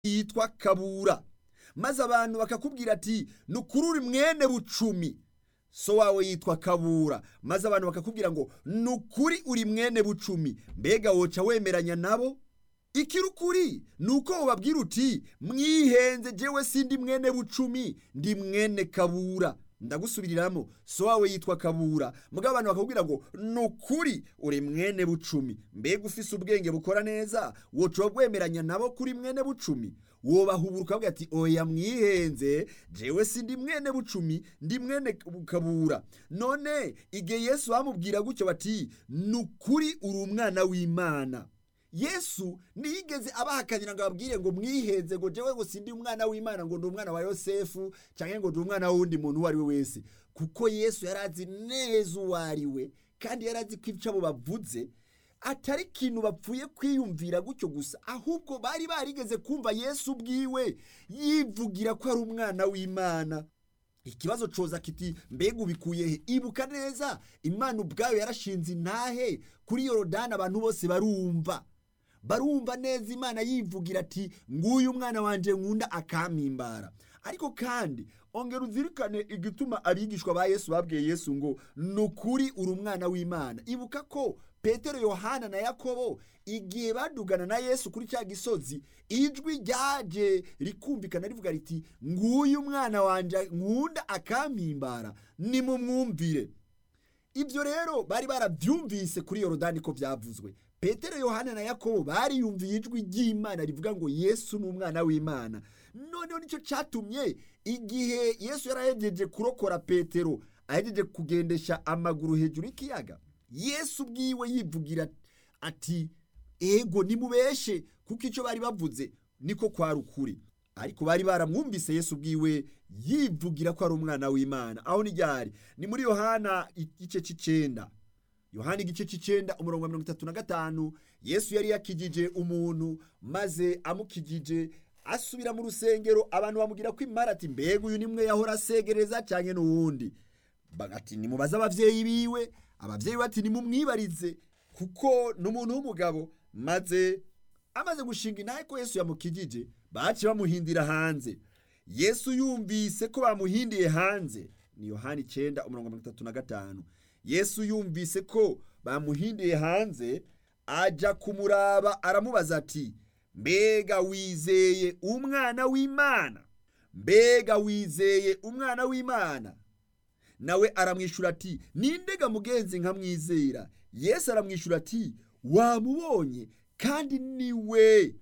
yitwa kabura maze abantu bakakubwira ati ni ukuri uri mwene bucumi so wawe yitwa kabura maze abantu bakakubwira ngo ni ukuri uri mwene bucumi mbega woca wemeranya nabo ikiri ukuri ni uko ubabwira uti mwihenze jewe sindi mwene bucumi ndi mwene kabura ndagusubiriramo so wawe yitwa kabura mugabo abantu bakakubwira ngo ni ukuri uri mwene bucumi mbega ufise ubwenge bukora neza woca wemeranya nabo kuri mwene bucumi wobahubura ukavuga ati oya mwihenze jewe sindi mwene bucumi ndi mwene kabura none igihe yesu bamubwira gutyo bati ni ukuri uri umwana w'imana yesu ntiyigeze abahakanira ngo ababwire ngo mwihenze ngo jewe ngo sindi umwana w'imana ngo ndi umwana wa yosefu cyangwa ngo ndi umwana w'undi muntu uwo ari we wese kuko yesu yari azi neza uwo ari we kandi yari azi ko ibyo abo bavuze atari ikintu bapfuye kwiyumvira gutyo gusa ahubwo bari barigeze kumva yesu ubwiwe yivugira ko ari umwana w'imana ikibazo coza kiti mbega ubikuye he ibuka neza imana ubwayo yarashinze intahe kuri yorodani abantu bose barumva barumva neza imana yivugira ati nguyu umwana wanje nkunda akampimbara ariko kandi ongera uzirikane igituma abigishwa ba yesu babwiye yesu ngo ni ukuri uri umwana w'imana ibuka ko petero yohana na yakobo igihe badugana na yesu kuri cya gisozi ijwi ryaje rikumvikana rivuga riti nguyu umwana wanje nkunda akampimbara nimumwumvire ibyo rero bari barabyumvise kuri yorodani ko byavuzwe petero yohana na yakobo bariyumviye ijwi ry'imana rivuga ngo yesu ni umwana w'imana noneho nicyo cyatumye igihe yesu yarahegeje kurokora petero ahegeje kugendesha amaguru hejuru y'ikiyaga yesu ubwiwe yivugira ati ego nimubeshe kuko icyo bari bavuze niko kwari ukuri ariko bari baramwumvise yesu ubwiwe yivugira ko ari umwana w'imana aho ni ryari ni muri yohana igice cy'icenda yohana igice cy'icenda umurongo wa mirongo itatu na gatanu yesu yari yakijije umuntu maze amukijije asubira mu rusengero abantu bamubwira ko imara ati mbega uyu nimwe yahora asegereza cyane n'uwundi ati nimubaze ababyeyi biwe ababyeyi bati nimumwibarize kuko ni umuntu w'umugabo maze amaze gushinga intahe ko yesu yamukijije baci bamuhindira hanze yesu yumvise ko bamuhindiye hanze ni yohani icyenda umurongo mirongo itatu na gatanu yesu yumvise ko bamuhindiye hanze ajya kumuraba aramubaza ati mbega wizeye umwana w'imana mbega wizeye umwana w'imana nawe aramwishyura ati nindega mugenzi nkamwizera yesu aramwishyura ati wamubonye kandi niwe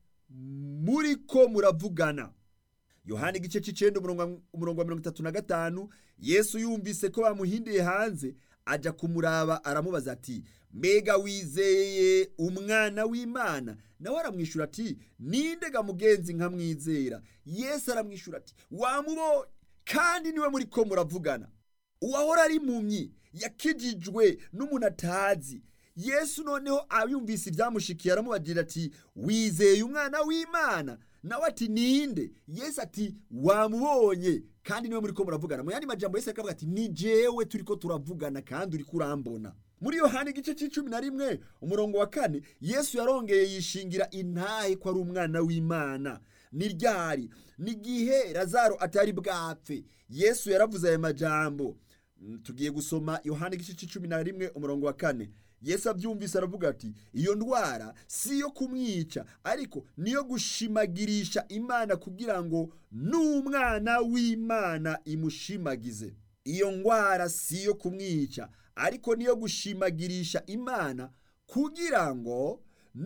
muri ko muravugana yohani igice cy'icyenda umurongo wa mirongo itatu na gatanu yesu yumvise ko bamuhindiye hanze ajya kumuraba aramubaza ati mbega wizeye umwana w'imana nawe aramwishyura ati nindega mugenzi nkamwizera yesu aramwishyura ati wamubonye kandi niwe muri ko muravugana uwahora ari impumyi yakijijwe n'umuntu atazi yesu noneho abiyumvise ibyamushikiye aramubagirira ati wizeye umwana w'imana nawe ati ninde yesu ati wamubonye kandi niwe muri ko muravugana mu yandi majambo yesu akavuga ati ni jewe turi ko turavugana kandi uri kurambona muri yohani igice cy'icumi na rimwe umurongo wa kane yesu yarongeye yishingira intahe ko ari umwana w'imana ni ryari ni igihe razaro atari bwapfe yesu yaravuze aya majambo tugiye gusoma yohani igice cy'icumi na rimwe umurongo wa kane yesu abyumvise aravuga ati iyo ndwara si iyo kumwica ariko niyo gushimagirisha imana kugira ngo n'umwana w'imana imushimagize iyo ndwara si iyo kumwica ariko niyo gushimagirisha imana kugira ngo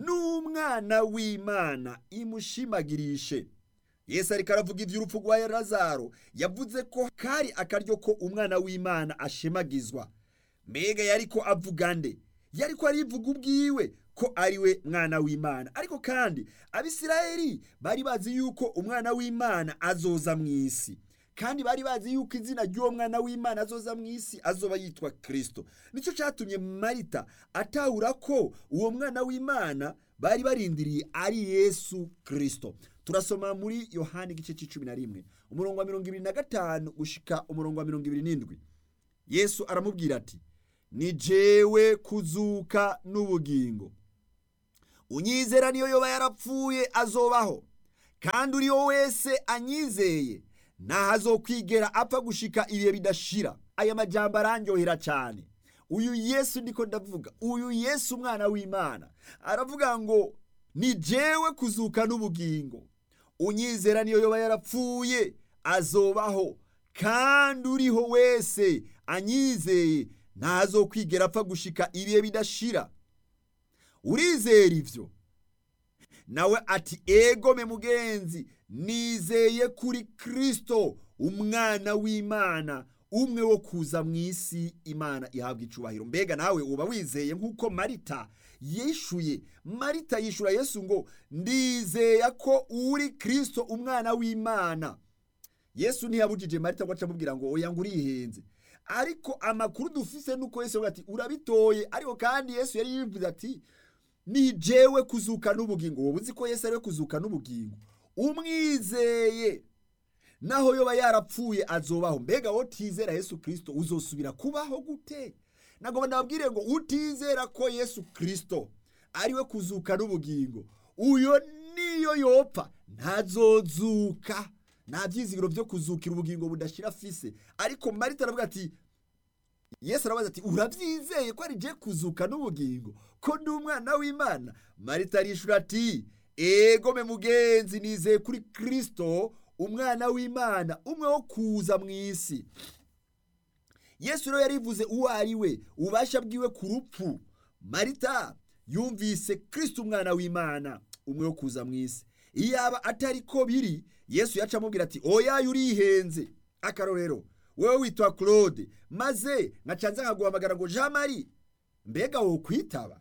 n'umwana w'imana imushimagirishe yesu ariko aravuga iby'urupfu rwa razaro yavuze ko kari akaryo ko umwana w'imana ashemagizwa mbega yari ko avuga nde yari ko arivuga ubwiwe ko ari we mwana w'imana ariko kandi abisirayeli bari bazi yuko umwana w'imana azoza mu isi kandi bari bazi yuko izina ry'uwo mwana w'imana azoza mu isi azoba yitwa kirisito nicyo cyatumye marita atahura ko uwo mwana w'imana bari barindiriye ari yesu kirisito turasoma muri yohani igice cy'icumi na rimwe umurongo wa mirongo ibiri na gatanu gushika umurongo wa mirongo ibiri n'indwi yesu aramubwira ati ni jewe kuzuka n'ubugingo unyizera niyo yoba yarapfuye azobaho kandi uriyo wese anyizeye ntahazokwigera apfa gushika ibihe bidashira aya majambo arandyohera cyane uyu yesu ndiko ndavuga uyu yesu umwana w'imana aravuga ngo ni jewe kuzuka n'ubugingo unyizera niyo yoba yarapfuye azobaho kandi uriho wese anyizeye ntazokwigera apfa gushika ibihe bidashira urizera ivyo nawe ati egome mugenzi nizeye kuri kristo umwana w'imana umwe wo kuza mu isi imana ihabwa icubahiro mbega nawe uba wizeye nk'uko marita yishuye marita yishura yesu ngo ndizeye ko uri kristo umwana w'imana yesu ntiyabujije marita ngo aca amubwira ngo oya ngo urihenze ariko amakuru dufise nuko yesu ati urabitoye ariko kandi yesu yari yivuze ati ni jewe kuzuka n'ubugingo wowe uzi ko yesu ariwe kuzuka n'ubugingo umwizeye naho yoba yarapfuye azobaho mbega wowe utizera yesu kirisito uzosubira kubaho gute ntabwo nababwire ngo utizera ko yesu kirisito ariwe kuzuka n'ubugingo uyo niyo yopfa ntazozuka nta byizigiro byo kuzukira ubugingo budashira afise ariko marita aravuga ati yesu arabaza ati urabyizeye ko ari je kuzuka n'ubugingo ko ndi umwana w'imana marita arishura ati egome mugenzi nizeye kuri kirisito umwana w'imana umwe wo kuza mu isi yesu rero yarivuze uwo ari we ububasha bwiwe ku rupfu marita yumvise kirisito umwana w'imana umwe wo kuza mu isi iyo yaba atari ko biri yesu yaca amubwira ati oya urihenze akarorero wowe witwa claude maze nkacanza nkaguhamagara ngo jean marie mbega wo kwitaba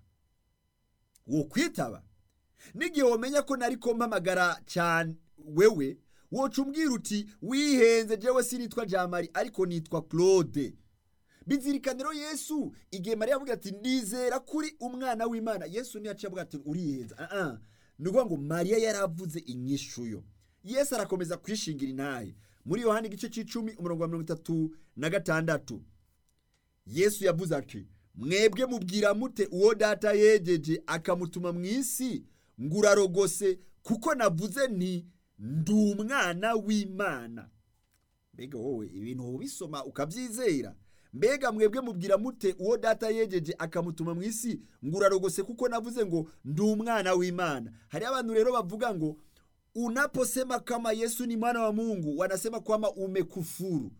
wo kwitaba n'igihe wamenya ko nari ko mpamagara cyane wewe woca umbwira uti wihenze jewe sinitwa jean marie ariko nitwa claude bizirikaniro yesu igihe mariya avuga ati ndizera kuri umwana w'imana yesu ntiyaciye avuga ati urihenze aha ni ukuvuga ngo mariya yaravuze inyishuyo yesu arakomeza kwishingira intahe muri yohani igice cy'icumi umurongo wa mirongo itatu na gatandatu yesu yavuze ati mwebwe mubwira mute uwo data yegeje akamutuma mu isi ngo urarogose kuko navuze nti ndi umwana w'imana mbega wowe ibintu ubisoma ukabyizera mbega mwebwe mubwira mute uwo data yegeje akamutuma mu isi ngo urarogose kuko navuze ngo ndi umwana w'imana hari abantu rero bavuga ngo unaposema kama yesu ni mwana wa mungu wanasema kwama umekufuru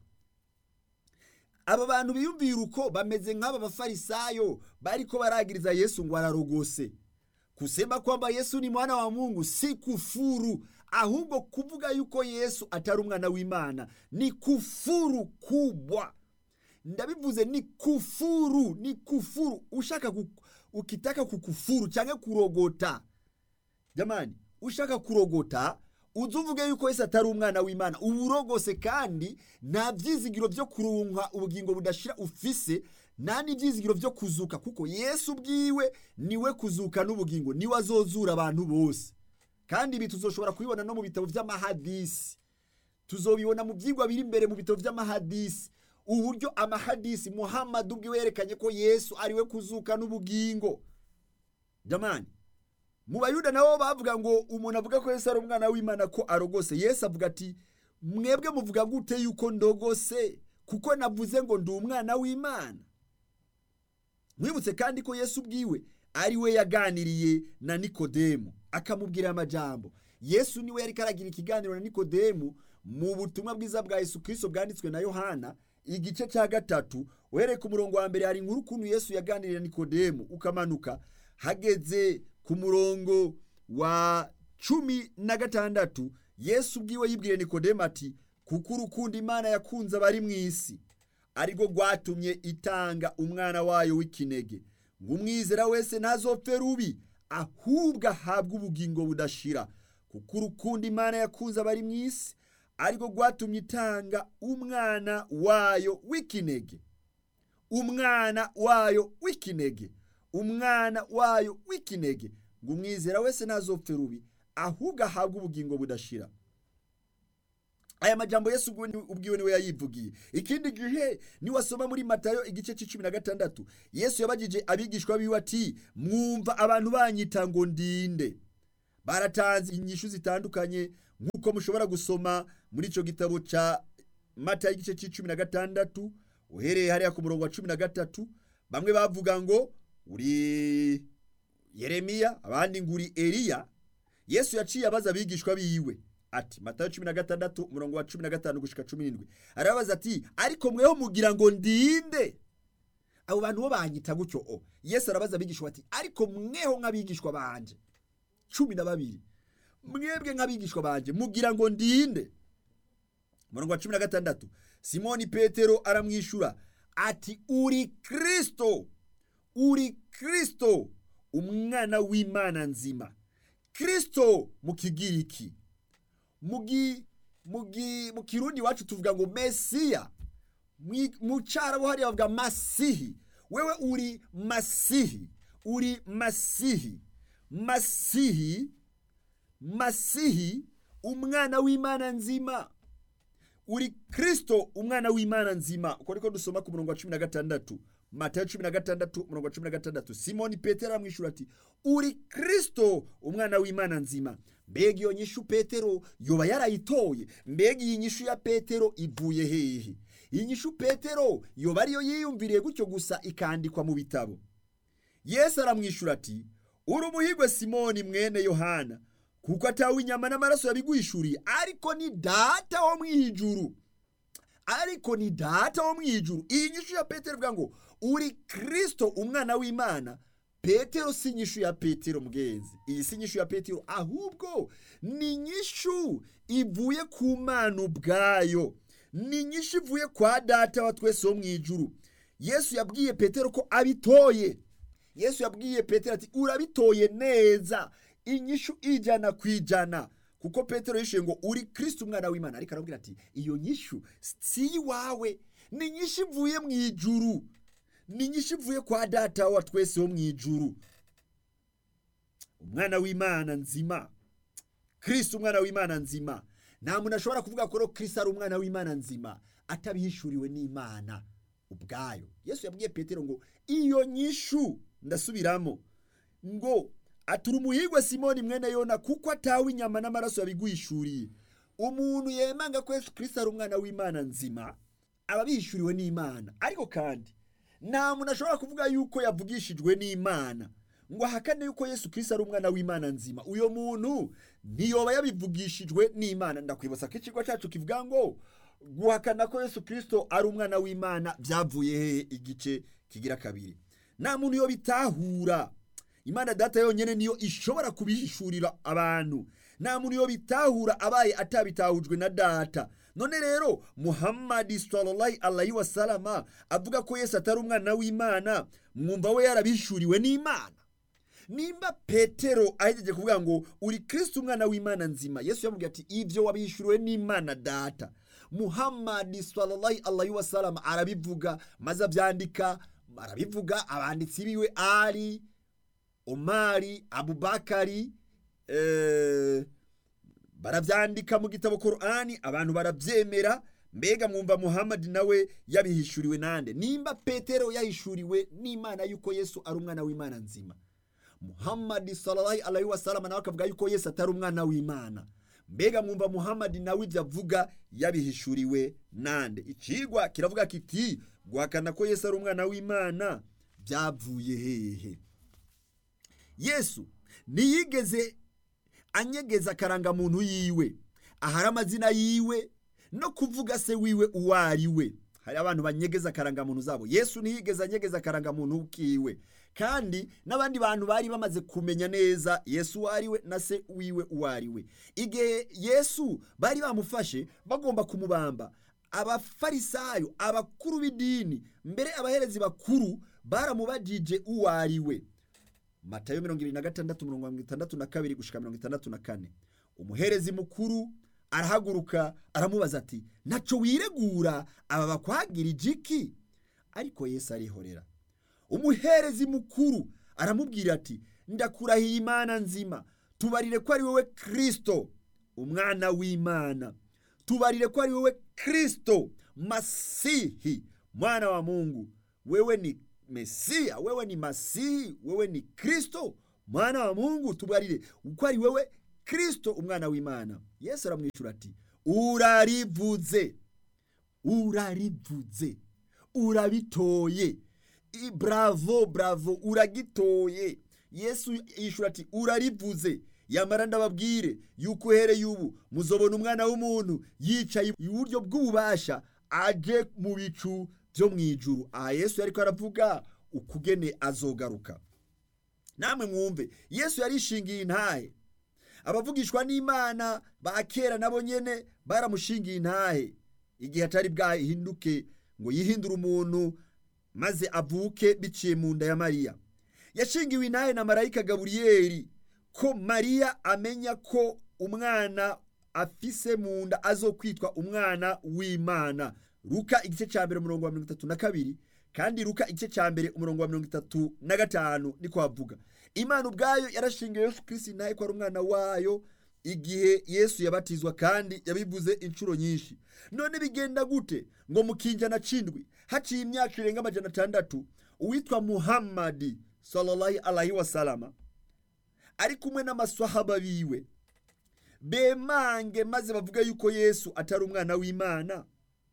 aba bantu biyumvira uko bameze nk'aba bafarisayo bariko baragiriza yesu ngo ararogose kusema kwamba yesu ni mwana wa mungu si kufuru ahubwo kuvuga yuko yesu atari umwana w'imana ni kufuru kubwa ndabivuze ni kufuru ni kufuru ushaka ku, ukitaka kukufuru cyangwa kurogota jamani ushaka kurogota uzi uvuge yuko yesu atari umwana w'imana uba urogose kandi nta byizigiro byo kurunka ubugingo budashira ufise nta n'ibyizigiro byo kuzuka kuko yesu ubwiwe niwe kuzuka n'ubugingo niwe azozura abantu bose kandi ibi tuzoshobora kubibona no mu bitabo by'amahadisi tuzobibona mu byigwa biri imbere mu bitabo by'amahadisi uburyo amahadisi muhammad ubwiwe yerekanye ko yesu ariwe kuzuka n'ubugingo jamani mu bayuda nabo bavuga ngo umuntu avuga ko yesu ari umwana w'imana ko arogose yesu avuga ati mwebwe muvuga gute yuko ndogose kuko navuze ngo ndi umwana w'imana mwibutse kandi ko yesu ubwiwe ari we yaganiriye na nikodemu akamubwira amajambo yesu niwe yari karagira ikiganiro na nikodemu mu butumwa bwiza bwa yesu kirisito bwanditswe na yohana igice cya gatatu uhereye ku murongo wa mbere hari inkuru ukuntu yesu yaganiriye na nikodemu ukamanuka hageze ku murongo wa cumi na gatandatu yesu ubwiwe yibwire nikodemu ati kuko urukundo imana yakunze abari mu isi arirwo rwatumye itanga umwana wayo w'ikinege ngo umwizera wese ntazopfe rubi ahubwo ahabwe ubugingo budashira kuko urukundo imana yakunze abari mu isi arirwo rwatumye itanga umwana wayo w'ikinege umwana wayo w'ikinege umwana wayo w'ikinege ngo umwizera wese ntazopfe rubi ahubwo ahabwe ubugingo budashira aya majambo yesu ubwiwe niwe yayivugiye ikindi gihe niwasoma muri matayo igice cy'icumi na gatandatu yesu yabagije abigishwa biwe ati mwumva abantu banyita ngo ndinde baratanze inyishu zitandukanye nk'uko mushobora gusoma muri icyo gitabo cya mata y'igice cy'icumi na gatandatu uhereye hariya ku murongo wa cumi na gatatu bamwe bavuga ngo uri yeremiya abandi ngo uri eliya yesu yaciye abaza abigishwa biwe ati matayo cumi na gatandatu umurongo wa cumi na gatanu gushika cumi n'indwi arabaza ati ariko mweho mugira ngo ndinde abo bantu bo banyita gutyo o yesu arabaza abigishwa ati ariko mweho nk'abigishwa banje cumi na babiri mwebwe nk'abigishwa banje mugira ngo ndinde umurongo wa cumi na gatandatu simoni petero aramwishyura ati uri kirisito uri kirisito umwana w'imana nzima kirisito mu kigiriki mu kirundi iwacu tuvuga ngo mesiya mu cyarabu hariya bavuga masihi wewe uri masihi uri masihi masihi masihi umwana w'imana nzima uri kirisito umwana w'imana nzima uko niko dusoma ku murongo wa cumi na gatandatu matayo cumi na gatandatu umurongo wa cumi na gatandatu simoni petero aramwishyura ati uri kirisito umwana w'imana nzima mbega iyo nyishu petero yoba yarayitoye mbega iyi nyishu ya petero ivuye hehe iyi nyishu petero yoba ariyo yiyumviriye gutyo gusa ikandikwa mu bitabo yesu aramwishyura ati uri umuhigwe simoni mwene yohana kuko atawe inyama n'amaraso yabiguhishuriye ariko ni data wo mu ijuru ariko ni data wo mu ijuru iyi nyishu ya petero ivuga ngo uri kirisito umwana w'imana petero si inyishu ya petero mgenzi iyi si inyishu ya petero ahubwo ni inyishu ivuye ku mana ubwayo ni inyishu ivuye kwa data wa twese wo mu ijuru yesu yabwiye petero ko abitoye yesu yabwiye petero ati urabitoye neza inyishu ijana ku ijana kuko petero yishuye ngo uri kirisiti umwana w'imana ariko arabwira ati iyo nyishu si iwawe ni inyishu ivuye mu ijuru ni inyishu ivuye kwa data wa twese wo mu ijuru umwana w'imana nzima kirisiti umwana w'imana nzima nta muntu ashobora kuvuga ko kirisiti ari umwana w'imana nzima atabihishuriwe n'imana ubwayo yesu yabwiye petero ngo iyo nyishu ndasubiramo ngo atura umuhigwe simoni mwene yona kuko atawe inyama n'amaraso yabiguhishuriye umuntu yemanga ko yesu kirisiti ari umwana w'imana nzima aba abihishuriwe n'imana ariko kandi nta muntu ashobora kuvuga yuko yavugishijwe n'imana ngo ahakane yuko yesu kirisiti ari umwana w'imana nzima uyo muntu ntiyoba yabivugishijwe n'imana ndakwibutsa ko ikigo cyacu kivuga ngo guhakana ko yesu kirisito ari umwana w'imana byavuye hehe igice kigira kabiri nta muntu yo bitahura imana data yonyine niyo ishobora kubihishurira abantu nta muntu yo bitahura abaye atabitahujwe na data none rero muhammadi sallallahu alayhi wa salama avuga ko yesu atari umwana w'imana mwumva we yarabishuriwe n'imana nimba petero ahegeje kuvuga ngo uri kirisiti umwana w'imana nzima yesu yamubwiye ati ibyo wabihishuriwe n'imana data muhammadi sallallahu alayhi wa salama arabivuga maze abyandika arabivuga abanditsi biwe ari omari abubakari barabyandika mu gitabo korani abantu barabyemera mbega mwumva muhammadi nawe yabihishuriwe nande nimba petero yahishuriwe n'imana yuko yesu ari umwana w'imana nzima muhammadi sallallahu alayhi wa sallam nawe akavuga yuko yesu atari umwana w'imana mbega mwumva muhammadi nawe ibyo avuga yabihishuriwe nande icigwa kiravuga kiti guhakana ko yesu ari umwana w'imana byavuye hehe yesu ntiyigeze anyegeza akarangamuntu yiwe ahari amazina yiwe no kuvuga se wiwe uwo ari we hari abantu banyegeza akarangamuntu zabo yesu ntiyigeze anyegeza akarangamuntu kiwe kandi n'abandi bantu bari bamaze kumenya neza yesu uwo ari we na se wiwe uwo ari we igihe yesu bari bamufashe bagomba kumubamba abafarisayo abakuru b'idini mbere abaherezi bakuru baramubajije uwo ari we matayo mirongo irindwi na gatandatu mirongo itandatu na kabiri gushika mirongo itandatu na kane umuherezi mukuru arahaguruka aramubaza ati ntaco wiregura aba bakwagira igiki ariko yesu arihorera umuherezi mukuru aramubwira ati ndakurahiye imana nzima tubarire ko ari wowe kirisito umwana w'imana tubarire ko ari wowe kirisito masihi mwana wa mungu wewe ni mesiya wewe ni masihi wewe ni kirisito mwana wa mungu tubarire uko ari wewe kirisito umwana w'imana yesu aramwishyura ati urarivuze urarivuze urabitoye I- bravo bravo uragitoye yesu yishyura ati urarivuze yamara ndababwire yuko uhereye ubu muzobona umwana w'umuntu yicaye iburyo bw'ububasha aje mu bicu byo mu ijuru aha yesu yari aravuga ukugene azogaruka namwe mwumve yesu yarishingiye intahe abavugishwa n'imana ba kera nabo nyene baramushingiye intahe igihe atari bwahinduke ngo yihindure umuntu maze avuke biciye mu nda ya mariya yashingiwe intahe na marayika gaburiyeli ko mariya amenya ko umwana afise mu nda azokwitwa umwana w'imana luka igice cya mbere umurongo wa mirongo itatu na kabiri kandi luka igice cya mbere umurongo wa mirongo itatu na gatanu niko havuga imana ubwayo yarashingiye yesu kirisiti intahe ko ari umwana wayo igihe yesu yabatizwa kandi yabivuze inshuro nyinshi none bigenda gute ngo mu kinjana cindwi haciye imyaka irenga amajana atandatu uwitwa muhammadi sallallahu alaihi wasalama ari kumwe n'amaswahaba biwe bemange maze bavuga yuko yesu atari umwana w'imana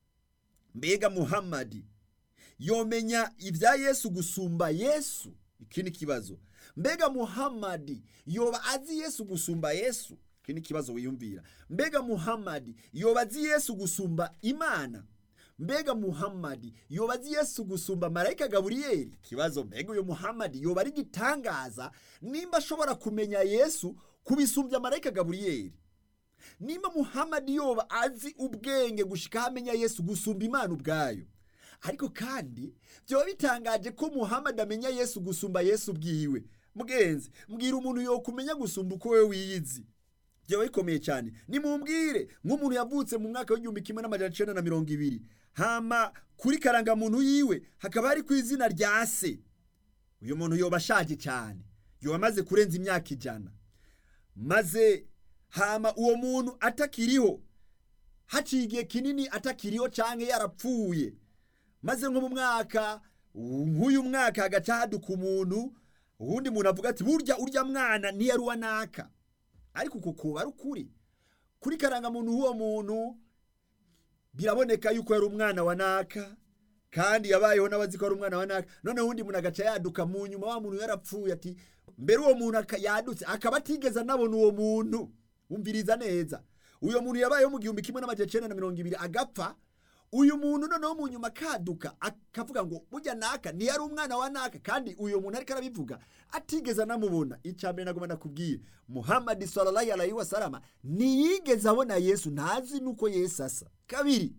mbega muhammadi yomenya ibya yesu gusumba yesu iki ni ikibazo mbega muhammadi yoba azi yesu gusumba yesu iki ni ikibazo wiyumvira mbega muhammadi yoba azi yesu gusumba imana mbega muhammadi yoba azi yesu gusumba marayika gaburiyeli ikibazo mbega uyu muhammadi yoba ari igitangaza nimba ashobora kumenya yesu kubisumbya marayika gaburiyeli nimba muhammadi yoba azi ubwenge gushika aho amenya yesu gusumba imana ubwayo ariko kandi byoba bitangaje ko muhammadi amenya yesu gusumba yesu bwiwe mugenzi mbwira umuntu yokumenya gusumba uko we wiyizi byoba bikomeye cyane nimumbwire nk'umuntu yavutse mu mwaka w'igihumbi kimwe n'amajana icenda na mirongo ibiri hama kuri karangamuntu yiwe hakaba hari ku izina rya se uyu muntu yoba ashaje cyane yoba amaze kurenza imyaka ijana maze hama uwo muntu atakiriho haciye igihe kinini atakiriho cyangwa yarapfuye maze nko mu mwaka nk'uyu mwaka hagaca haduka umuntu uwundi muntu avuga ati burya urya mwana ntiyari uwa naka ariko uko kuba ari ukuri kuri karangamuntu h'uwo muntu biraboneka yuko yari umwana wa naka kandi yabayeho n'abazi ko ari umwana wa naka noneho uwundi muntu agaca yaduka mu nyuma wa muntu yarapfuye ati mbere uwo muntu aka- yadutse akaba atigeze anabona uwo muntu wumviriza neza uyo muntu yabayeho mu gihumbi kimwe n'amajana icenda na mirongo ibiri agapfa uyu muntu noneho mu nyuma akaduka akavuga ngo burya naka ntiyari umwana wa naka kandi uyu muntu ariko arabivuga atigeze anamubona icya mbere nagomba nakubwire muhammadi sallallahu alaihi wasalama ntiyigeze abona yesu ntazi nuko yesu asa kabiri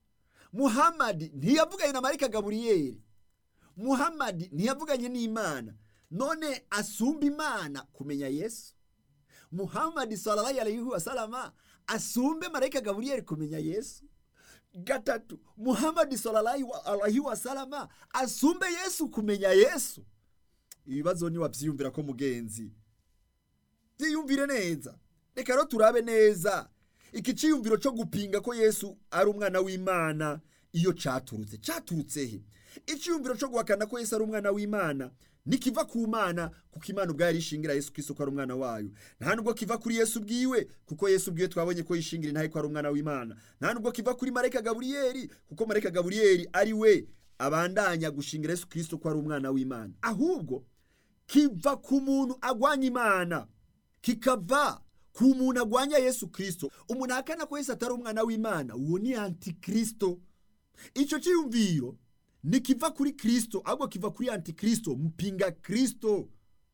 muhammadi ntiyavuganye na marika gaburiyeli muhammadi ntiyavuganye n'imana none asumba imana kumenya yesu muhammadi sallallahu alaihi wasalama asumbe marayika gaburiyeli kumenya yesu gatatu muhammadi sallallahu alaihi wasalama asumbe yesu kumenya yesu ibibazo ntiwabyiyumvira ko mugenzi byiyumvire neza reka rero turabe neza iki cyiyumviro cyo gupinga ko yesu ari umwana w'imana iyo caturutse caturutse he icyiyumviro cyo guhakana ko yesu ari umwana w'imana nikiva ku mana kuko imana ubwayo arishingira yesu kristo ko ari umwana wayo nta nubwo kiva kuri yesu bwiwe kuko yesu bwiwe twabonye ko yishingira intahe ko ari umwana w'imana nta nubwo kiva kuri marayika gaburiyeli kuko marayika gaburiyeli ari we abandanya gushingira yesu kristo ko ari umwana w'imana ahubwo kiva ku muntu agwanya imana kikava ku muntu agwanya yesu kristo umuntu ahakana ko yesu atari umwana w'imana uwo ni antikristo icyo cyiyumviro ntikiva kuri kristo ahubwo kiva kuri antikristo mpinga kristo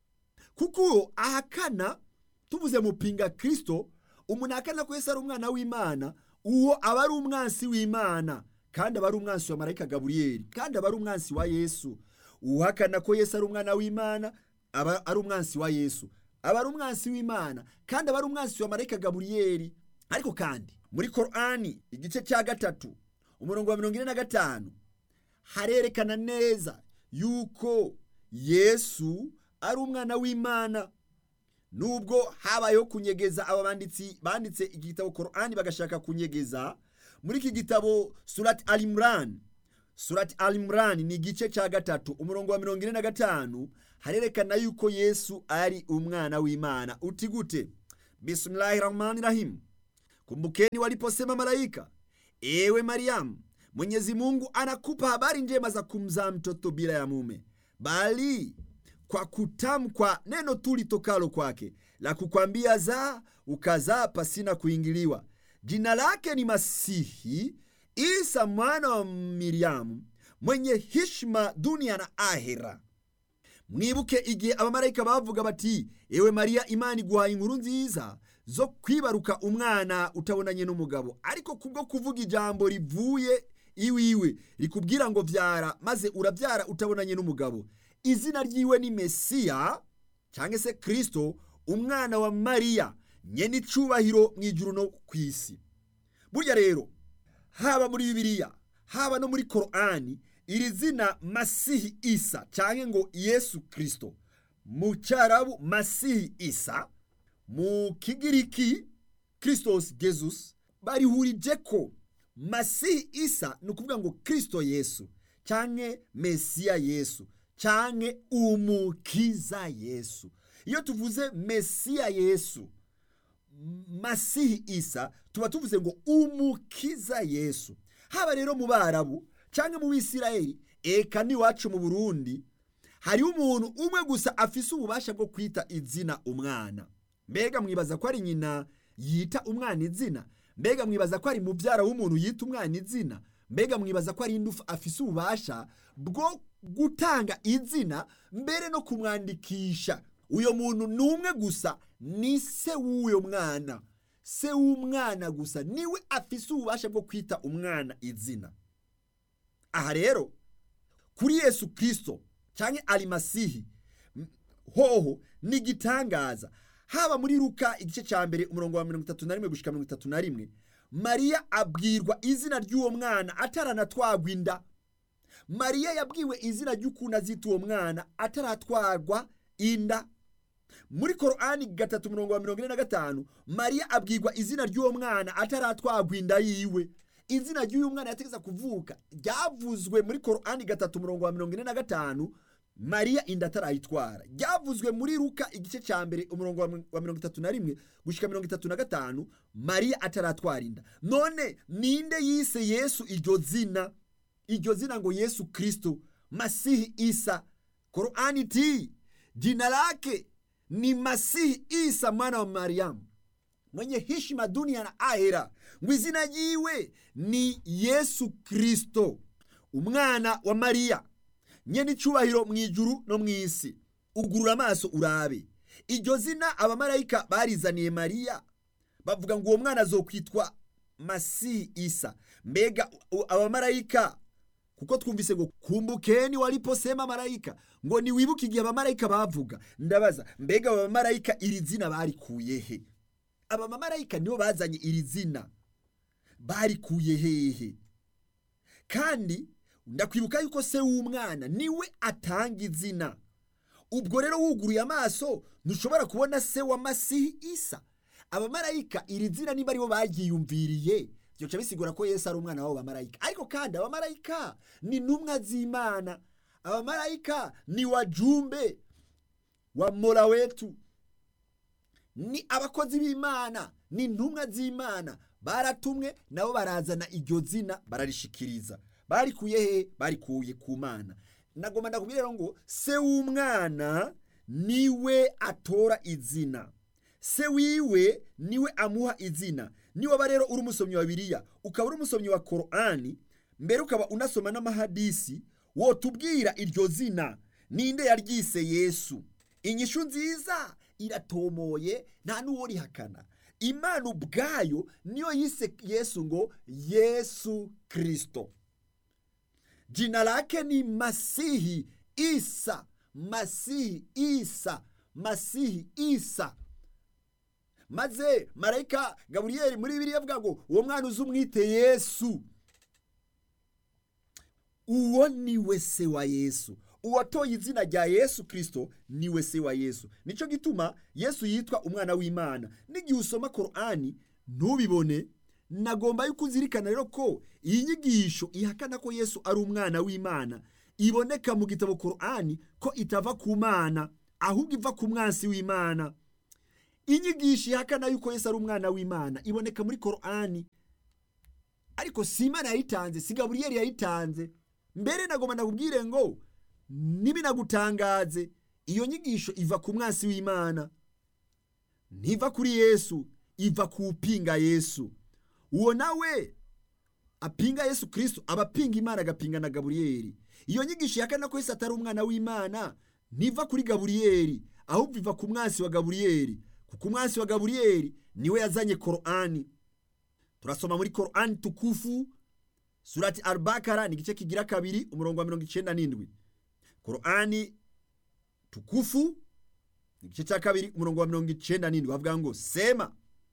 kuko ahakana tuvuze mupinga kristo umuntu ahakana ko yesu ari umwana w'imana uwo aba ari umwansi w'imana kandi aba ari umwansi wa marayika gaburiyeli kandi aba ari umwansi wa yesu uhakana ko yesu ari umwana w'imana aba ari umwansi wa yesu aba ari umwansi w'imana kandi aba ari umwansi wa marayika gaburiyeli ariko kandi muri korani igice cya gatatu umurongo wa mirongo ine na gatanu harerekana neza yuko yesu ari umwana w'imana nubwo habayeho kunyegeza aba banditsi banditse igitabo korani bagashaka kunyegeza muri iki gitabo surati alimurani surati alimurani ni igice cya gatatu umurongo wa mirongo ine na gatanu harerekana yuko yesu ari umwana w'imana uti gute bismillahi rahmani rahim kumbukeni waliposema malaika ewe mariamu mwenyezi mungu anakupa habari njema za kumzaa mtoto bila ya mume bali kwa kutamkwa neno tu litokalo kwake la kukwambia zaa ukazaa pasina kuingiliwa jina lake ni masihi isa mwana wa miriyamu mwenye hishima dunia na ahera mwibuke igihe abamarayika bavuga bati ewe mariya imana iguhaye inkuru nziza zo kwibaruka umwana utabonanye n'umugabo ariko kubwo kuvuga ijambo rivuye iwiwe rikubwira ngo vyara maze urabyara utabonanye n'umugabo izina ryiwe ni mesiya cyangwa se kristo umwana wa mariya nyene icubahiro mu ijuru no ku isi burya rero haba muri bibiliya haba no muri korani iri zina masihi isa cyangwa ngo yesu kristo mu cyarabu masihi isa mu kigiriki kristos jesus barihurije ko masihi isa ni ukuvuga ngo kristo yesu cyangwa mesiya yesu cyangwa umukiza yesu iyo tuvuze mesiya yesu masihi isa tuba tuvuze ngo umukiza yesu haba rero mu barabu cyangwa mu bisirayeli eka n'iwacu mu burundi hariho umuntu umwe gusa afise ububasha bwo kwita izina umwana mbega mwibaza ko ari nyina yita umwana izina mbega mwibaza ko ari mubyara w'umuntu yita umwana izina mbega mwibaza ko ari indufu afise ububasha bwo gutanga izina mbere no kumwandikisha uyo muntu ni umwe gusa ni se w'uyo mwana se w'umwana gusa niwe afise ububasha bwo kwita umwana izina aha rero kuri yesu kirisito cyangwa arimasihi hoho ni igitangaza haba muri ruka igice cya mbere umurongo wa mirongo itatu na rimwe gushyika mirongo itatu na rimwe mariya abwirwa izina ry'uwo mwana ataranatwagwa inda mariya yabwiwe izina ry'ukuntu azita uwo mwana ataratwarwa inda muri korani gatatu umurongo wa mirongo ine na gatanu mariya abwirwa izina ry'uwo mwana ataratwagwa inda yiwe izina ry'uyu mwana yategeza kuvuka ryavuzwe muri korani gatatu umurongo wa mirongo ine na gatanu mariya inda atarayitwara ryavuzwe muri ruka igice cya mbere umurongo wa mirongo itatu na rimwe gushyika mirongo itatu na gatanu mariya ataratwara inda none ninde yise yesu iryo zina iryo zina ngo yesu kristo masihi isa korani iti jina lake ni masihi isa mwana wa mariamu mwenye heshima dunia na ahera ngo izina ryiwe ni yesu kristo umwana wa mariya nyene icubahiro mu ijuru no mu isi ugurura amaso urabe iryo zina abamarayika barizaniye mariya bavuga ngo uwo mwana azokwitwa masihi isa mbega abamarayika kuko twumvise ngo kumbukeni waliposema marayika ngo niwibuke igihe abamarayika bavuga ndabaza mbega abamarayika iri zina barikuye he abamarayika nibo bazanye iri zina barikuye hehe kandi ndakwibuka yuko se w'umwana niwe atanga izina ubwo rero wuguruye amaso ntushobora kubona se wa masihi isa abamarayika iri zina niba aribo baryiyumviriye byoca bisigura ko yesu ari umwana w'abo bamarayika ariko kandi abamarayika ni intumwa z'imana abamarayika ni wajumbe wa mora wetu ni abakozi b'imana ni intumwa z'imana baratumwe nabo barazana iryo zina bararishikiriza barikuye he barikuye ku mana nagomba ndakubwira rero ngo se w'umwana niwe atora izina se wiwe niwe amuha izina niwaba rero uri umusomyi wa biriya ukaba uri umusomyi wa korani mbere ukaba unasoma n'amahadisi wotubwira iryo zina ninde yaryise yesu inyishu nziza iratomoye nta n'uwo rihakana imana ubwayo niyo yise yesu ngo yesu kirisito jina lake ni masihi isa masihi isa masihi isa maze marayika gaburiyeli muri bibiri avuga ngo uwo mwana uzi umwite yesu uwo niwe se wa yesu uwatoye izina rya yesu kirisito niwe se wa yesu nicyo gituma yesu yitwa umwana w'imana n'igihe usoma korani ntubibone nagomba yuko uzirikana rero ko iyi nyigisho ihakana ko yesu ari umwana w'imana iboneka mu gitabo korani ko itava ku mana ahubwo iva ku mwansi w'imana inyigisho ihakana yuko yesu ari umwana w'imana iboneka muri korani ariko si imana yayitanze si gaburiyeli yayitanze mbere nagomba nakubwire ngo ntibinagutangaze iyo nyigisho iva ku mwasi w'imana ntiva kuri yesu iva ku upinga yesu uwo nawe apinga yesu kirisito aba apinga imana agapinga na gaburiyeli iyo nyigisho ihakana ko yesu atari umwana w'imana ntiva kuri gaburiyeli ahubwo iva ku mwasi wa gaburiyeli kuko umwasi wa gaburiyeli niwe yazanye korani turasoma muri korani tukufu surati albakara ni igice kigira kabiri umurongo wa mirongo icyenda n'indwi korani tukufu ni igice cya kabiri umurongo wa mirongo icyenda n'indwi havuga ngo sema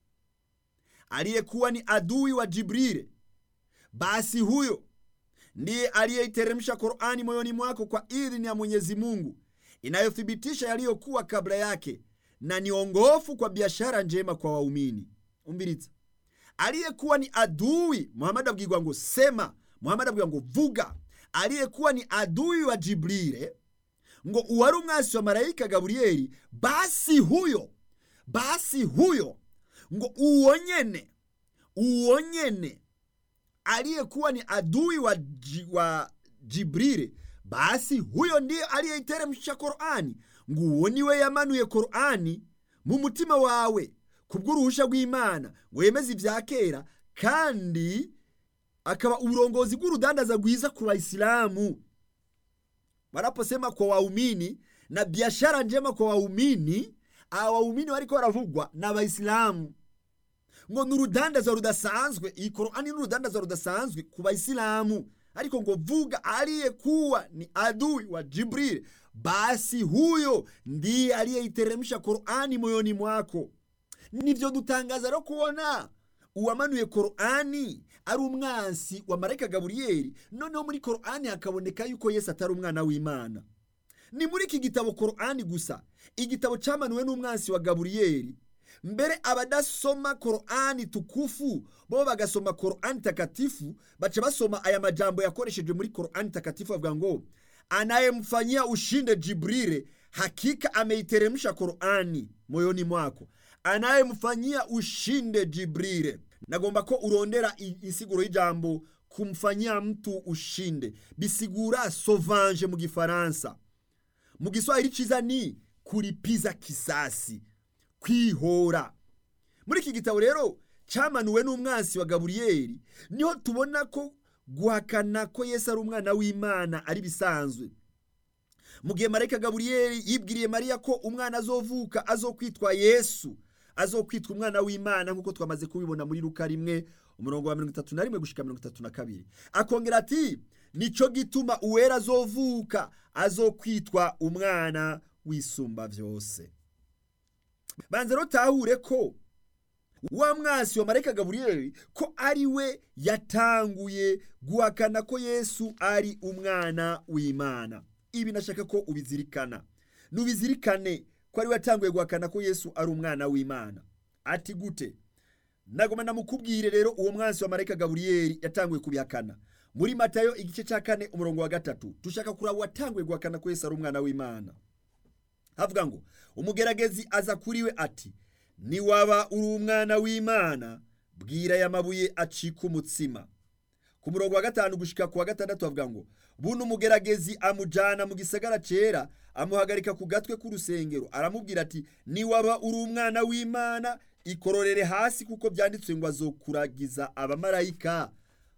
aliyekuwa ni adui wa jibrile basi huyo ndiye aliyeiteremsha Qur'ani moyoni mwako kwa idhini ya Mwenyezi Mungu inayothibitisha yaliyokuwa kabla yake na ni ongofu kwa biashara njema kwa waumini. Umbiritsa, aliyekuwa ni adui Muhammad abwirwa ngo sema, Muhammad abwirwa ngo vuga, aliyekuwa ni adui wa Jibrile ngo uwari umwasi wa marayika Gaburiyeli, basi huyo basi huyo ngo uwo nyene uwo nyene aliyekuwa ni adui wa, wa Jibrili, basi huyo ndiye aliyeiteremsha Korani, ngo uwo niwe yamanuye Korani mu mutima wawe kubw'uruhusha rw'Imana ngo yemeze ibya kera, kandi akaba uburongozi bw'urudandaza rwiza ku Waislamu. Wanaposema kwa waumini na biashara njema kwa waumini, aba waumini wariko baravugwa na Waislamu ngo ni urudandaza rudasanzwe iyi korani ni urudandaza rudasanzwe ku bayisilamu ariko ngo vuga aliyekuwa ni adui wa jibril basi huyo ndiye aliyeiteremsha korani moyoni mwako nivyo dutangaza rero kubona uwamanuye korani ari umwansi wa marayika gaburiyeli noneho muri korani hakaboneka yuko yesu atari umwana w'imana ni muri iki gitabo korani gusa igitabo cyamanuwe n'umwansi wa gaburiyeli mbere abadasoma korani tukufu bo bagasoma korani takatifu baca basoma aya majambo yakoresheje muri korani takatifu bavuga ngo anayemfanyia ushinde jibrile hakika ameiteremsha korani moyoni mwako anayemfanyia ushinde jibrile nagomba ko urondera insiguro y'ijambo kumfanyia mtu ushinde bisigura sauvage mu gifaransa mu giswahili ciza ni kuripiza kisasi kwihora muri iki gitabo rero cyamanuwe n'umwansi wa gaburiyeli niho tubona ko guhakana ko yesu ari umwana w'imana ari bisanzwe mu gihe marayika gaburiyeli yibwiriye mariya ko umwana azovuka azokwitwa yesu azokwitwa umwana w'imana nk'uko twamaze kubibona muri ruka rimwe umurongo wa mirongo itatu na rimwe gushika mirongo itatu na kabiri akongera ati nico gituma uwera azovuka azokwitwa umwana w'isumba vyose banza rutahure ko wa mwasi wa marayika gaburiyeli ko ari we yatanguye guhakana ko yesu ari umwana w'imana ibi nashaka ko ubizirikana nubizirikane ko ari we yatanguye guhakana ko yesu ari umwana w'imana ati gute nagoma namukubwire rero uwo mwasi wa marayika gaburiyeli yatanguye kubihakana muri matayo igice cya kane umurongo wa gatatu dushaka kuraba uwatanguye guhakana ko yesu ari umwana w'imana havuga ngo umugeragezi aza kuri we ati niwaba uri umwana w'imana bwira aya mabuye acika umutsima ku murongo wa gatanu gushika ku wa gatandatu havuga ngo buno umugeragezi amujyana mu gisagara cyera amuhagarika ku gatwe k'urusengero aramubwira ati niwaba uri umwana w'imana ikororere hasi kuko byanditswe ngo azokuragiza abamarayika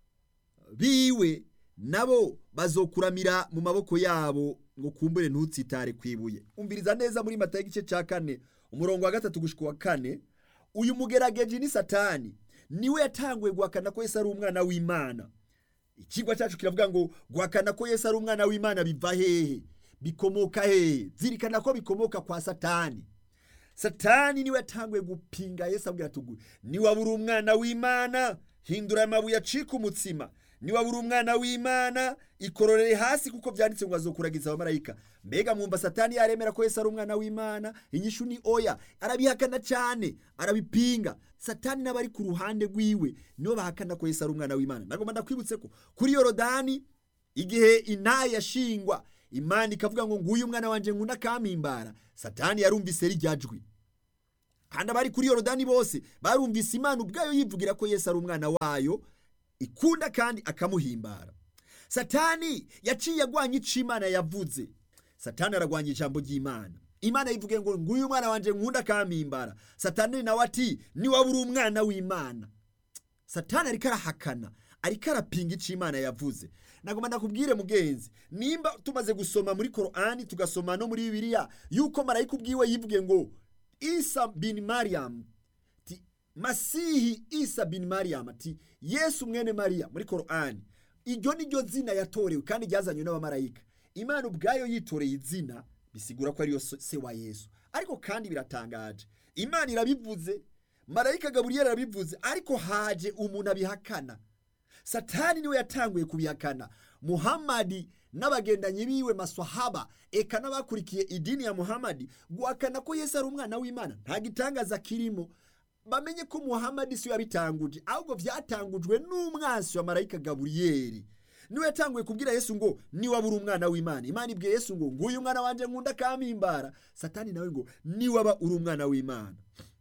biwe nabo bazokuramira mu maboko yabo ngo kumbure ntutsitare ku ibuye umviriza neza muri mata y'igice cya kane umurongo wa gatatu gushika wa kane uyu mugerageje ni satani niwe yatanguye guhakana ko yesu ari umwana w'imana ikigwa cyacu kiravuga ngo guhakana ko yesu ari umwana w'imana biva hehe bikomoka hehe zirikana ko bikomoka kwa satani satani niwe yatanguye gupinga yesu abwira tugu niwaba uri umwana w'imana hindura amabuye acika umutsima niwaba uri umwana w'imana ikororere hasi kuko byanditse ngo azokuragiza abamarayika mbega mwumva satani yaremera ko yesu ari umwana w'imana inyishu ni oya arabihakana cyane arabipinga satani n'abari ku ruhande rwiwe nibo bahakana ko yesu ari umwana w'imana nagomba ndakwibutse ko kuri yorodani igihe intayi yashingwa imana ikavuga ngo nguyu umwana wanjye nguna akamimbara satani yarumvise rijya jwi kandi abari kuri yorodani bose barumvise imana ubwayo yivugira ko yesu ari umwana wayo ikunda kandi akamuhimbara satani yaciye agwanya ico imana yavuze satani aragwanya ijambo ry'imana imana yivuge ngo nguyu mwana wanje nkunda akampimbara satani nawe ati niwaba uri umwana w'imana satani ariko arahakana ariko arapinga ico imana yavuze nagomba ndakubwire mugenzi nimba tumaze gusoma muri korani tugasoma no muri bibiliya yuko marayika ubwiwe yivuge ngo isa bin mariyamu ti masihi isa bin mariyamu ati yesu mwene mariya muri korani iryo ni ryo zina yatorewe kandi ryazanywe n'abamarayika imana ubwayo yitoreye izina bisigura ko ariyo se wa yesu ariko kandi biratangaje imana irabivuze marayika gaburiyeli arabivuze ariko haje umuntu abihakana satani niwe yatanguye kubihakana muhamadi n'abagendanyi biwe maswahaba eka n'abakurikiye idini ya muhamadi guhakana ko yesu ari umwana w'imana nta gitangaza kirimo bamenye ko muhamadi siyo yabitanguje ahubwo byatangujwe n'umwansi wa marayika gaburiyeli niwe yatanguye kubwira yesu ngo niwaba uri umwana w'imana imana ibwiye yesu ngo nguyu mwana wanjye nkunda kampimbara satani nawe ngo niwaba uri umwana w'imana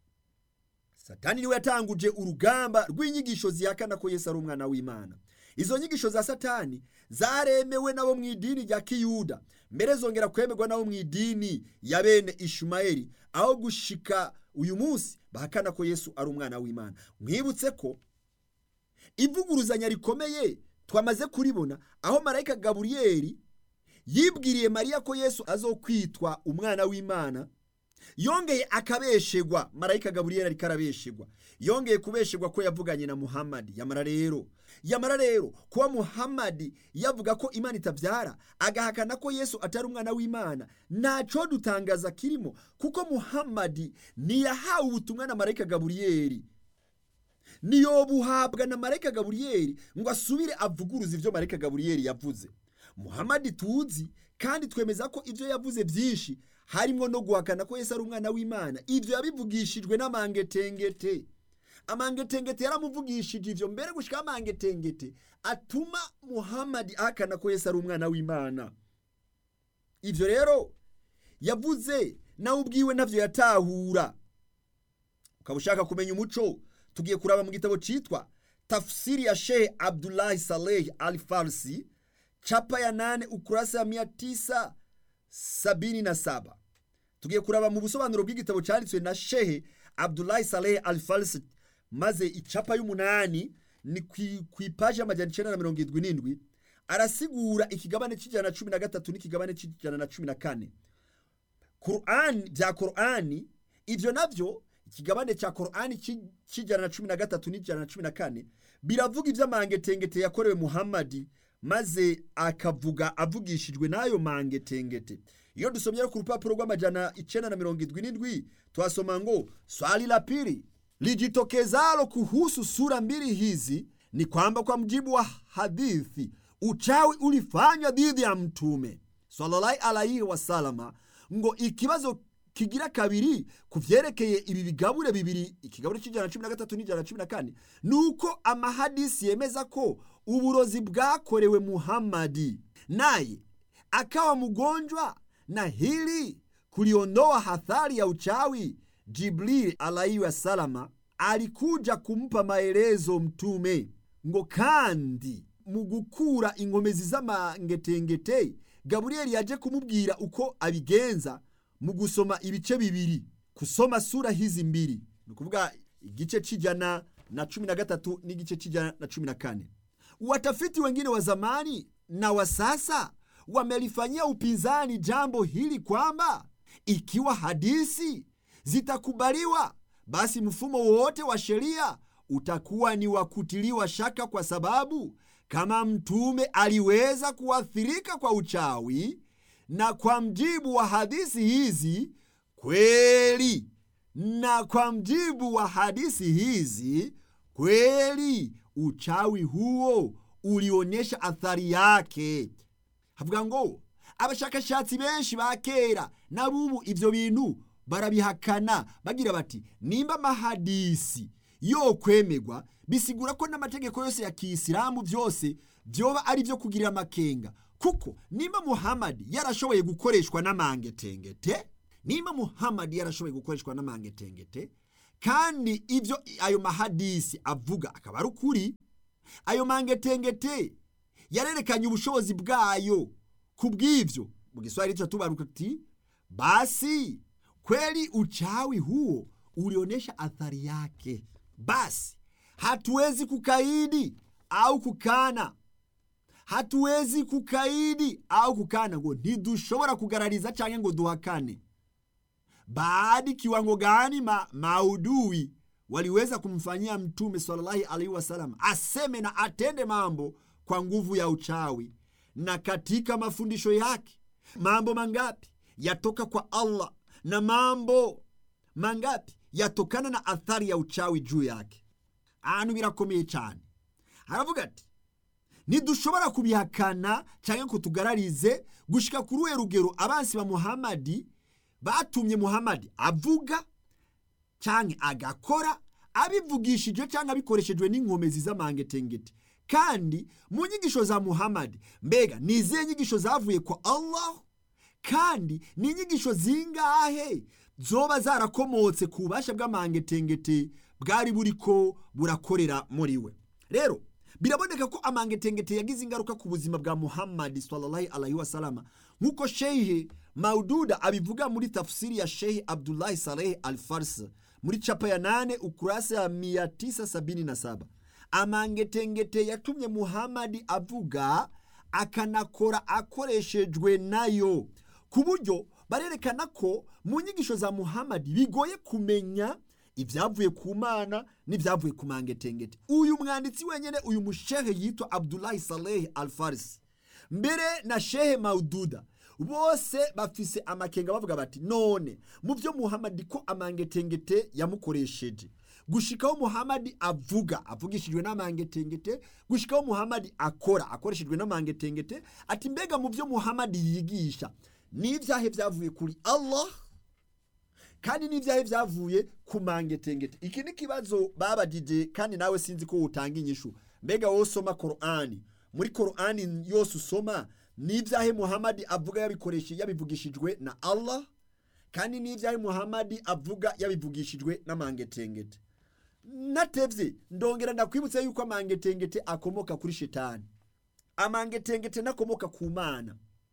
satani niwe yatanguje urugamba rw'inyigisho zihakana ko yesu ari umwana w'imana izo nyigisho za satani zaremewe nabo mu idini rya kiyuda mbere zongera kwemerwa nabo mu idini ya bene ishumayeli aho gushika uyu munsi bahakana ko yesu ari umwana w'imana mwibutse ko ivuguruzanya rikomeye twamaze kuribona aho marayika gaburiyeli yibwiriye mariya ko yesu azokwitwa umwana w'imana yongeye akabeshegwa marayika gaburiyeli ariko arabeshegwa yongeye kubeshegwa ko yavuganye na muhamadi yamara rero yamara rero kuba muhamadi yavuga ko imana itabyara agahakana ko yesu atari umwana w'imana ntaco dutangaza kirimo kuko muhamadi ntiyahawe ubutumwa na marayika gaburiyeli niyo buhabwa na marayika gaburiyeli ngo asubire avuguruze ibyo marayika gaburiyeli yavuze muhamadi tuzi kandi twemeza ko ibyo yavuze byinshi harimo no guhakana ko yesu ari umwana w'imana ibyo yabivugishijwe n'amangetengete amangetengete yaramuvugishije ivyo mbere gushika amangetengete atuma muhamadi ahakana ko yesu ari umwana w'imana ivyo rero yavuze nawe ubwiwe ntavyo yatahura ukaba ushaka kumenya umuco tugiye kuraba mu gitabo citwa tafsiri ya shehe abdulahi saleh al farsi chapa ya nane ukurasa ya mia tisa sabini na saba tugiye kuraba mu busobanuro bw'igitabo cyanditswe na shehe abdulahi saleh al farsi maze icapa y'umunani ni ku ipaji y'amajyana icenda na mirongo irindwi n'indwi arasigura ikigabane c'ijana na cumi na gatatu n'ikigabane c'ijana na cumi na kane kurani bya korani ivyo navyo ikigabane cya korani c'ijana na cumi na gatatu n'ijana na cumi na kane biravuga ivy'amangetengete yakorewe muhamadi maze akavuga avugishijwe n'ayo mangetengete iyo dusomye ku rupapuro rw'amajana icenda na mirongo irindwi n'indwi twasoma ngo swali la pili lijitokezalo kuhusu sura mbili hizi ni kwamba kwa mjibu wa hadithi uchawi ulifanywa dhidi ya mtume sallallahu alaihi wasalama ngo ikibazo kigira kabiri ku vyerekeye ibi bigabure bibiri ikigabure c'ijana na cumi na gatatu n'ijana na cumi na kane ni uko amahadisi yemeza ko uburozi bwakorewe muhamadi naye akawa mgonjwa na hili kuliondoa hathari ya uchawi jibrili alaihi wasalama alikuja kumpa maelezo mtume ngo kandi mu gukura inkomezi z'amangetengete gaburiyeli yaje kumubwira uko abigenza mu gusoma ibice bibiri kusoma sura hizi mbili ni ukuvuga igice c'ijana na cumi na gatatu n'igice c'ijana na cumi na kane watafiti wengine wa zamani na wa sasa wamelifanyia upinzani jambo hili kwamba ikiwa hadisi zitakubaliwa basi mfumo wowote wa sheria utakuwa ni wa kutiliwa shaka kwa sababu kama mtume aliweza kuathirika kwa uchawi na kwa mjibu wa hadisi hizi kweli na kwa mjibu wa hadisi hizi kweli uchawi huo ulionyesha athari yake havuga ngo abashakashatsi benshi ba kera n'abubu ivyo bintu barabihakana bagira bati nimba amahadisi yo kwemegwa bisigura ko n'amategeko yose ya kiyisilamu byose byoba ari byo kugirira amakenga kuko nimba muhamadi yarashoboye gukoreshwa n'amangetengete nimba muhamadi yarashoboye gukoreshwa n'amangetengete kandi ibyo ayo mahadisi avuga akaba ari ukuri ayo mangetengete yarerekanye ubushobozi bwayo ku bw'ibyo mu giswahili cyo tubaruka ati basi kweli uchawi huo ulionyesha athari yake basi hatuwezi kukaidi au kukana hatuwezi kukaidi au kukana ngo ntidushobora kugarariza cyangwa ngo duhakane baadi kiwango gani ma, maudui waliweza kumfanyia mtume sallallahu alaihi wasallam aseme na atende mambo kwa nguvu ya uchawi na katika mafundisho yake mambo mangapi yatoka kwa allah na mambo mangapi yatokana na athari ya uchawi juu yake ahantu birakomeye cyane haravuga ati ntidushobora kubihakana cyangwa ngo tugararize gushika kuri uwe rugero abansi ba muhamadi batumye muhamadi avuga cyangwa agakora abivugishije cyangwa abikoreshejwe n'inkomezi z'amangetengete kandi mu nyigisho za muhamadi mbega ni izihe nyigisho zavuye kwa allah kandi ni inyigisho zingahe zoba zarakomotse ku bubasha bw'amangetengete bwari buri ko burakorera muri we rero biraboneka ko amangetengete yagize ingaruka ku buzima bwa muhammadi sallallahu alaihi wasalama nk'uko shehe maududa abivuga muri tafsiri ya shehe abdullahi saleh al fars muri capa ya nane ukurasa ya 977 amangetengete yatumye muhammadi avuga akanakora akoreshejwe nayo ku buryo barerekana ko mu nyigisho za muhammadi bigoye kumenya ibyavuye ku mana n'ibyavuye ku mangetengete uyu mwanditsi wenyine uyu mushehe yitwa abdullahi saleh al farisi mbere na shehe maududa bose bafise amakenga bavuga bati none mu byo muhamadi ko amangetengete yamukoresheje gushikaho muhamadi avuga avugishijwe n'amangetengete gushikaho muhamadi akora akoreshejwe n'amangetengete ati mbega mu byo muhamadi yigisha n'ibyahe byavuye kuri allah kandi n'ibyahe byavuye ku mangetengete iki ni ikibazo babagije kandi nawe sinzi ko utanga inyishu mbega wowe usoma korani muri korani yose usoma n'ibyahe muhamadi avuga yabikoreshe yabivugishijwe na allah kandi n'ibyahe muhamadi avuga yabivugishijwe n'amangetengete natevye ndongera ndakwibutsa yuko amangetengete akomoka kuri shetani amangetengete nakomoka ku mana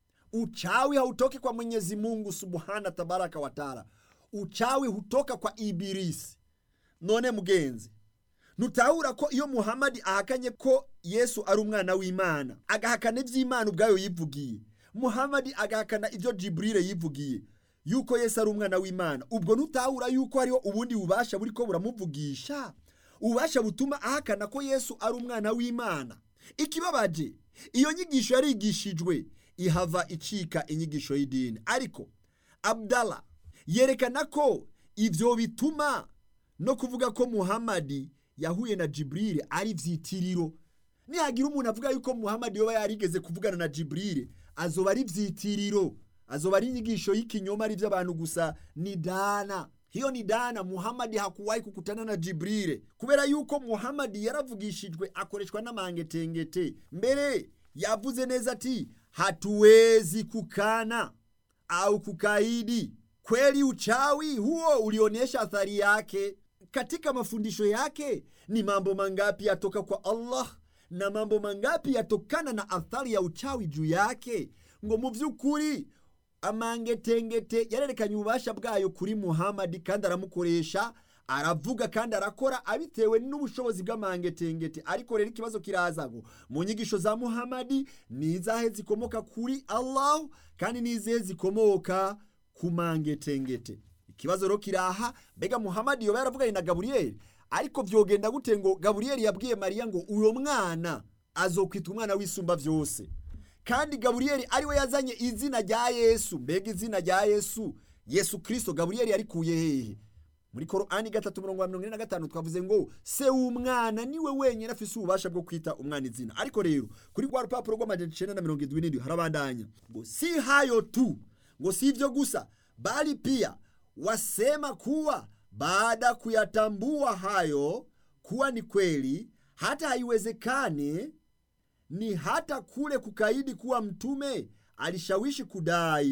uchawi hautoki kwa mwenyezi mungu subhana tabaraka wataala uchawi hutoka kwa ibilisi none mugenzi ntutahura ko iyo muhamadi ahakanye ko yesu ari umwana w'imana agahakana iby'imana ubwayo yivugiye muhamadi agahakana ibyo jiburire yivugiye yuko yesu ari umwana w'imana ubwo ntutahura yuko hariho ubundi bubasha buri ko buramuvugisha ububasha butuma ahakana ko yesu ari umwana w'imana ikibabaje iyo nyigisho yarigishijwe ihava icika inyigisho y'idini ariko abdala yerekana ko ibyo bituma no kuvuga ko muhamadi yahuye na jiburire ari vyitiriro nihagira umuntu avuga yuko muhamadi yoba yarigeze kuvugana na jiburire azoba ari vyitiriro azoba ari inyigisho y'ikinyoma ari vy'abantu gusa ni dana hiyo ni dana muhamadi hakuwahi kukutana na jiburire kubera yuko muhamadi yaravugishijwe akoreshwa n'amangetengete mbere yavuze neza ati hatuwezi kukana au kukaidi kweli uchawi huo ulionyesha athari yake katika mafundisho yake ni mambo mangapi yatoka kwa allah na mambo mangapi yatokana na athari ya uchawi juu yake ngo mu by'ukuri amangetengete yarerekanye ububasha bwayo kuri muhamadi kandi aramukoresha aravuga kandi arakora abitewe n'ubushobozi bw'amangetengete ariko rero ikibazo kiraza ngo mu nyigisho za muhamadi ni izahe zikomoka kuri allah kandi n'izihe zikomoka ku mangetengete ikibazo rero kiraha mbega muhamadi yoba yaravuganye na gaburiyeli ariko vyogenda gute ngo gaburiyeli yabwiye mariya ngo uyo mwana azokwita umwana w'isumba vyose kandi gaburiyeli ariwe yazanye izina rya yesu mbega izina rya yesu yesu kirisito gaburiyeli yarikuye hehe muri korani gatatu mirongo mirongo ine na gatanu twavuze ngo se w'umwana niwe wenyine afise ububasha bwo kwita umwana izina ariko rero kuri rwa rupapuro rw'amajana icenda na mirongo indwi n'indwi harabandanya ngo si hayo tu ngo si ivyo gusa bali pia wasema kuwa baada kuyatambua hayo kuwa ni kweli hata haiwezekane ni hata kule kukaidi kuwa mtume alishawishi kudai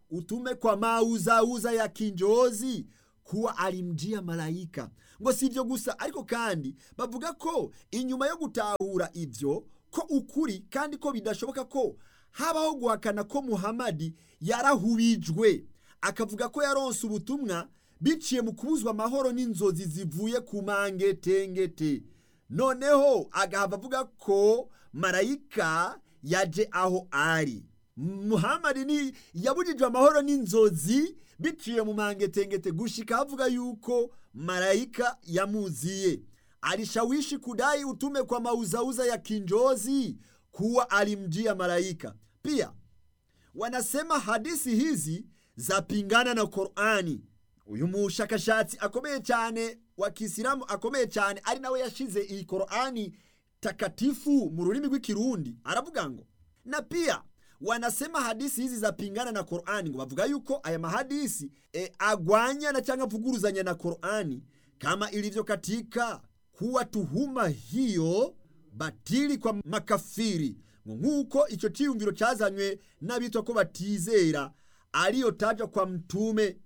utume kwa mauzauza ya kinjozi kuwa alimjia malaika ngo si ibyo gusa ariko kandi bavuga ko inyuma yo gutahura ibyo ko ukuri kandi ko bidashoboka ko habaho guhakana ko muhamadi yarahubijwe akavuga ko yaronse ubutumwa biciye mu kubuzwa amahoro n'inzozi zivuye ku mangetengete noneho agahava avuga ko marayika yaje aho ari muhamadi ni yabujijwe amahoro n'inzozi biciye mu mangetengete gushika avuga yuko marayika yamuziye alishawishi kudai utume kwa mauzauza ya kinjozi kuwa alimjia malaika pia wanasema hadisi hizi zapingana na Qur'ani uyu mushakashatsi akomeye cyane wa Kisilamu akomeye cyane ari nawe yashize iyi Qur'ani takatifu mu rurimi rw'ikirundi aravuga ngo na pia wanasema hadisi hizi zapingana na Qur'ani ngo bavuga yuko aya mahadisi e, agwanyana cyangwa avuguruzanya na Qur'ani kama ilivyo katika kuwa tuhuma hiyo batili kwa makafiri ngo nk'uko icyo cyiyumviro cyazanywe n'abitwa ko batizera aliyo tajwa kwa mtume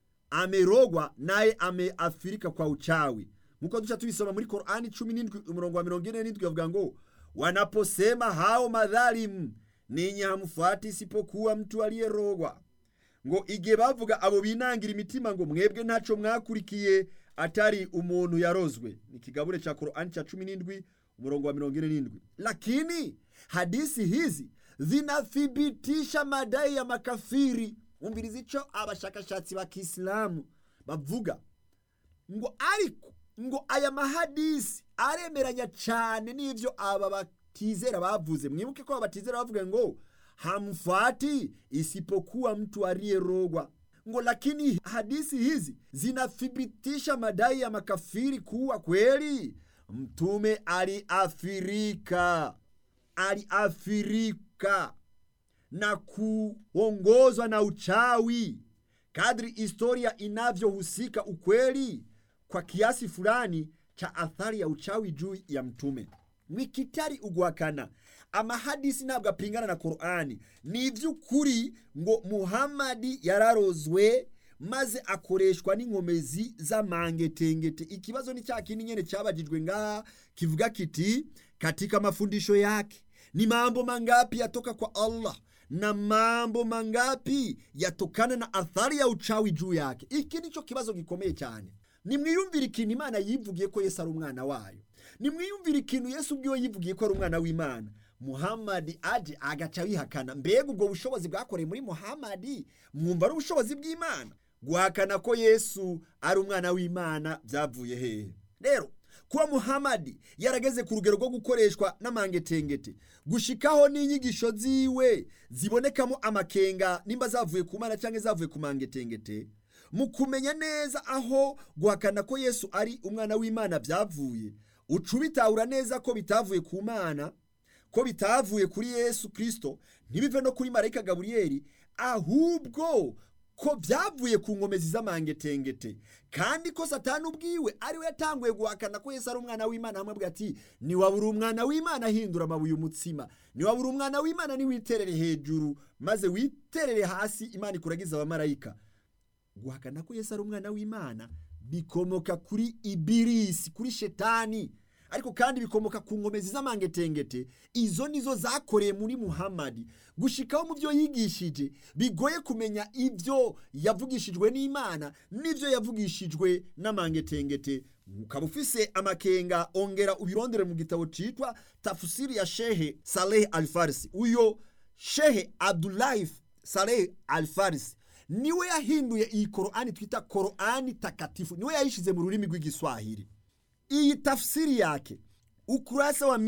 amerogwa naye ameafirika kwa uchawi nk'uko duca tubisoma muri Qur'ani 17 umurongo wa 47 bavuga ngo wanaposema hao madhalimu ninyi hamfuati isipokuwa mtu aliyerogwa ngo igihe bavuga abo binangira imitima ngo mwebwe ntaco mwakurikiye atari umuntu yarozwe ni kigabure cha Qur'ani cha 17 umurongo wa 47 lakini hadisi hizi zinathibitisha madai ya makafiri umviriza ico abashakashatsi ba Kiislamu bavuga ngo ariko ngo aya mahadisi aremeranya cyane n'ivyo aba batizera bavuze mwibuke ko abatizera bavuga ngo hamfuati isipokuwa mtu aliyerogwa ngo lakini hadisi hizi zinathibitisha madai ya makafiri kuwa kweli mtume aliafirika aliafirika na kuongozwa na uchawi kadri historia inavyohusika ukweli kwa kiasi fulani cha athari ya uchawi juu ya mtume wikitari uguhakana amahadisi ntabwo apingana na korani ni iby'ukuri ngo muhamadi yararozwe maze akoreshwa n'inkomezi z'amangetengete ikibazo ni cya kindi nyene cyabajijwe ngaha kivuga kiti katika mafundisho yake ni mambo mangapi yatoka kwa allah na mambo mangapi yatokana na athari ya uchawi juu yake iki nico kibazo gikomeye cyane nimwiyumvire ikintu imana yivugiye ko yesu ari umwana wayo nimwiyumvire ikintu yesu ubwiwe yivugiye ko ari umwana w'imana muhamadi aje agaca wihakana mbega ubwo bushobozi bwakoreye muri muhamadi mwumva ari ubushobozi bw'imana guhakana ko yesu ari umwana w'imana byavuye hehe rero kuba muhamadi yarageze ku rugero rwo gukoreshwa n'amangetengete gushikaho n'inyigisho ziwe zibonekamo amakenga nimba zavuye ku mana cyangwa zavuye ku mangetengete mu kumenya neza aho guhakana ko yesu ari umwana w'imana byavuye uca ubitahura neza ko bitavuye ku mana ko bitavuye kuri yesu kirisito ntibive no kuri marayika gaburiyeri ahubwo ko byavuye ku nkomezi z'amangetengete kandi ko satani ubwiwe ariwe yatanguye guhakana ko yesu ari umwana w'imana hamwe ati niwabura umwana w'imana ahindura amabuye umutsima niwabura umwana w'imana niwiterere hejuru maze witerere hasi imana ikuragiza abamarayika guhakana ko yesu ari umwana w'imana bikomoka kuri ibirisi kuri shetani ariko kandi bikomoka ku nkomezi z'amangetengete izo nizo zakoreye muri muhamadi gushikaho mu byo yigishije bigoye kumenya ibyo yavugishijwe n'imana n'ibyo yavugishijwe n'amangetengete ukaba ufise amakenga ongera ubirondere mu gitabo cyitwa tafusiri ya shehe saleh alfarisi uyo shehe abdulahi saleh alfarisi niwe yahinduye iyi korani twita korani takatifu niwe yayishize mu rurimi rw'igiswahili iyi tafsiri yake ukurasa wa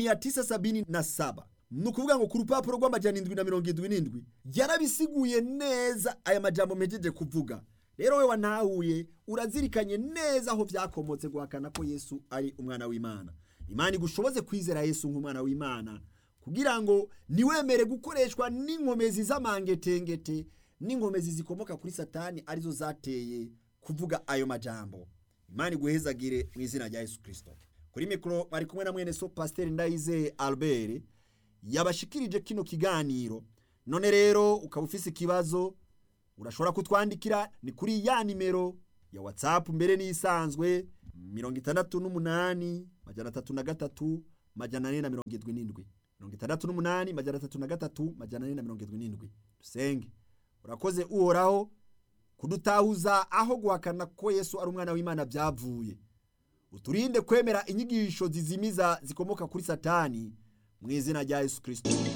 977 ni ukuvuga ngo ku rupapuro rw'amajana indwi na mirongo indwi n'indwi yarabisiguye neza aya majambo mpejeje kuvuga rero we wanahuye urazirikanye neza aho byakomotse guhakana ko yesu ari umwana w'imana imana igushoboze kwizera yesu nk'umwana w'imana kugira ngo niwemere gukoreshwa n'inkomezi z'amangetengete n'inkomezi zikomoka kuri satani arizo zateye kuvuga ayo majambo imana iguhezagire mu izina rya yesu kirisito kuri mikoro bari kumwe na mwene so pasiteri ndayizeye albert yabashikirije kino kiganiro none rero ukaba ufise ikibazo urashobora kutwandikira ni kuri ya nimero ya whatsapp mbere n'isanzwe mirongo itandatu n'umunani majana atatu na gatatu majana ane na mirongo irindwi n'indwi mirongo itandatu n'umunani majana atatu na gatatu majana ane na mirongo irindwi n'indwi dusenge urakoze uhoraho kudutahuza aho guhakana ko yesu ari umwana w'imana byavuye uturinde kwemera inyigisho zizimiza zikomoka kuri satani mu izina rya yesu kirisito